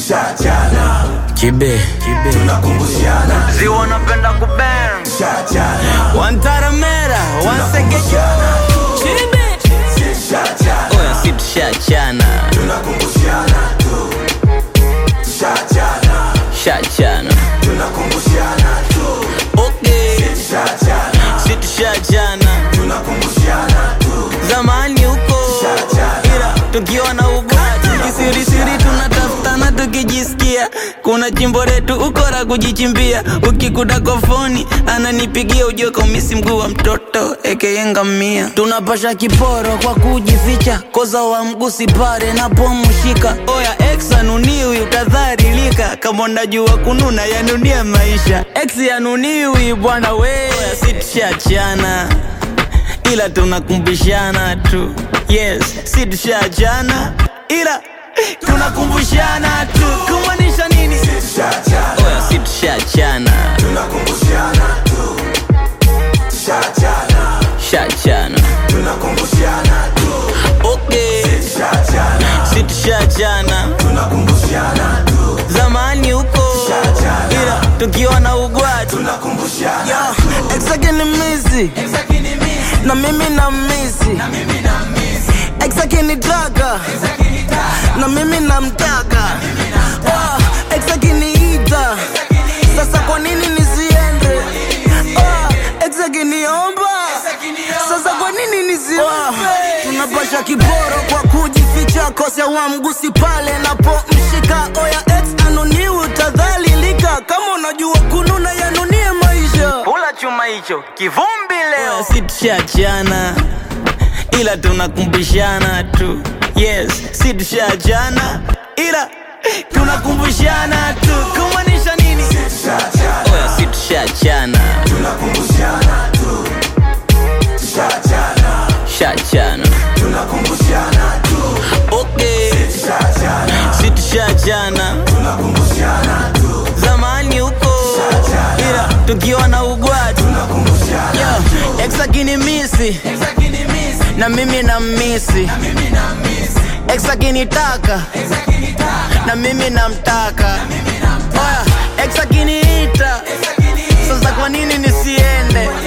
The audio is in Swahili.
tushachana Kibe, kibe. tunakumbushana Ziwa napenda kubang. tushachana Wantaramera, wansegeja. Kibe. tushachana Oya si tushachana. tunakumbushana tu tushachana Shachana. tunakumbushana tu Okay. tushachana Si tushachana. tunakumbushana tu Zamani huko. Tushachana. Ila tukiwa na ugati kisirisiri tunatafutana tukijisikia kuna chimbo letu ukora kujichimbia ukikuta kofoni ananipigia ujue kaumisi mguu wa mtoto ekeyengamia tunapasha kiporo kwa kujificha koza wa mgusi pare napomshika oya ex anuniwi utadharilika kama unajua kununa yanunia maisha ex yanuniwi bwana we oya si tushachana ila tunakumbushana tu yes si tushachana ila tunakumbushana tu kumaanisha nini tushachana oya si tushachana tunakumbushana tu tushachana shachana tunakumbushana tu okay tushachana si tushachana tunakumbushana tu zamani huko Tushachana. ila tukiwa na ugwatu tunakumbushana exake ni misi na mimi na misi exake ni taka na mimi namtaka Ah, ex akiniita sasa kwa nini nisiende Ah, ex akiniomba sasa kwa nini nisiombe tunapasha kiboro kwa kujificha kose wa mgusi pale napomshika oya ex anuniwi utadhalilika kama unajua kununa yanunie maisha pula chuma hicho kivumbi leo si tushachana ila tunakumbushana tu yes si tushachana ila tunakumbushana tu kumaanisha nini tushachana oya si tushachana tunakumbushana tu tushachana shachana tunakumbushana tu okay tushachana si tushachana tunakumbushana tu zamani huko ila tukiwa na ugwatu tunakumbushana Yo, ex akinimisi na mimi na misi ex akinitaka na mimi namtaka oya ex akiniita sasa kwa nini nisiende